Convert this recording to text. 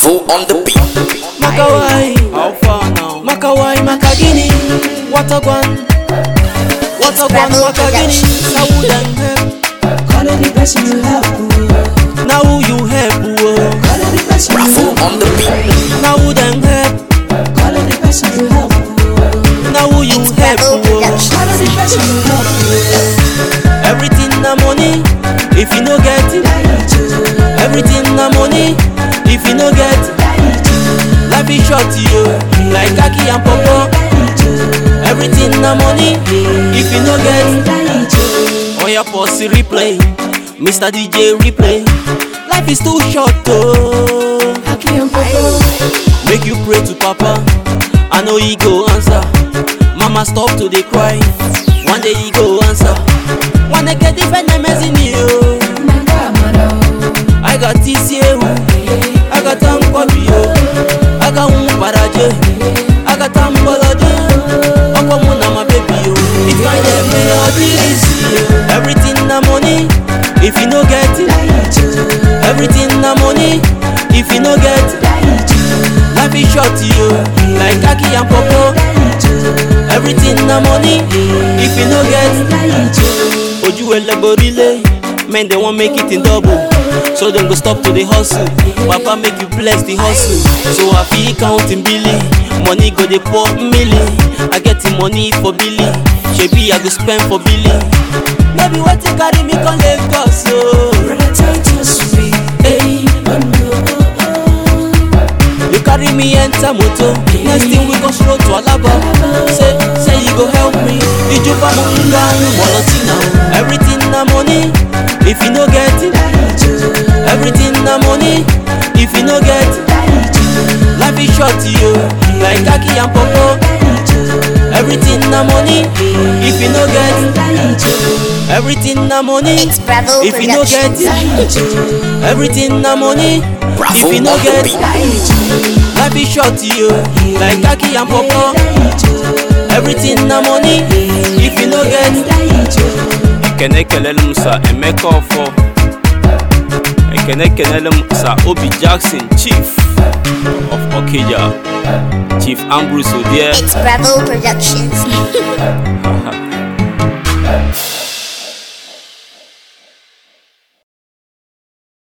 Bravo on the beat. Makawai, How far now? Makawai, Makagini, Watagwan, Watagwan, Bravo Makagini, Sawudan help, Call it the person you help. oh. now who you help, oh. Call it the person you Bravo help. on the beat. now who them help, Call it the person you help. oh. now who you help, Bravo oh. Production. Call it the person you help. oh. Everything na money, if you no get it, Die to, everything na money, if you no get it, die to, life is short, yo, like Kaki and Popo, die to, everything na money, if you no get it, die to. On your posse replay, Mr. DJ replay. Life is too short, oh. Aki and Popo. Make you pray to Papa. I know he go answer. Mama stop to dey cry. One day he go answer. One day get different names in you. Nanga mano. I got TCU. I got Tankobio. I got Umparaje. I got Tamboloje. Ọkọ mu na my baby o. If I dey pay all this, everything na money. If you no get it, Die to, everything na money. If you no get it, die to, life is short yo. Like Kaki and Popo, die to, everything na money. If you no get it, die to. ojú ẹlẹgborílé men dey wan make it in double so dem go stop to dey hustle papa make you bless the hustle so i fit count in billy money go dey pour milli i get the money for billy shebi i go spend for billy no be wetin carry me come lagos o. Brother Titus, we, hey, oh no. you carry me enter moto next thing we go stroll to alaba say say you go help me ijuba nga wolotina everything na money if you no get it. Die to, Everything na money if you no get it. die to, Life is short yo, like Kaki and Popo. die to, Everything na money if you no get it. die to, Everything na money It's Bravo if you no get Productions. it. die to, Everything na money if Bravo you no on the get beat. it. die to, Life is short yo, like Kaki and Popo. die to, Everything na money if you no get it. die to. Ekene kelele m sa Emeka Ọfọ. Ekene kelele m sa Obi Jackson Chief of Okija. Chief Ambrose Odie. It's Bravo Productions.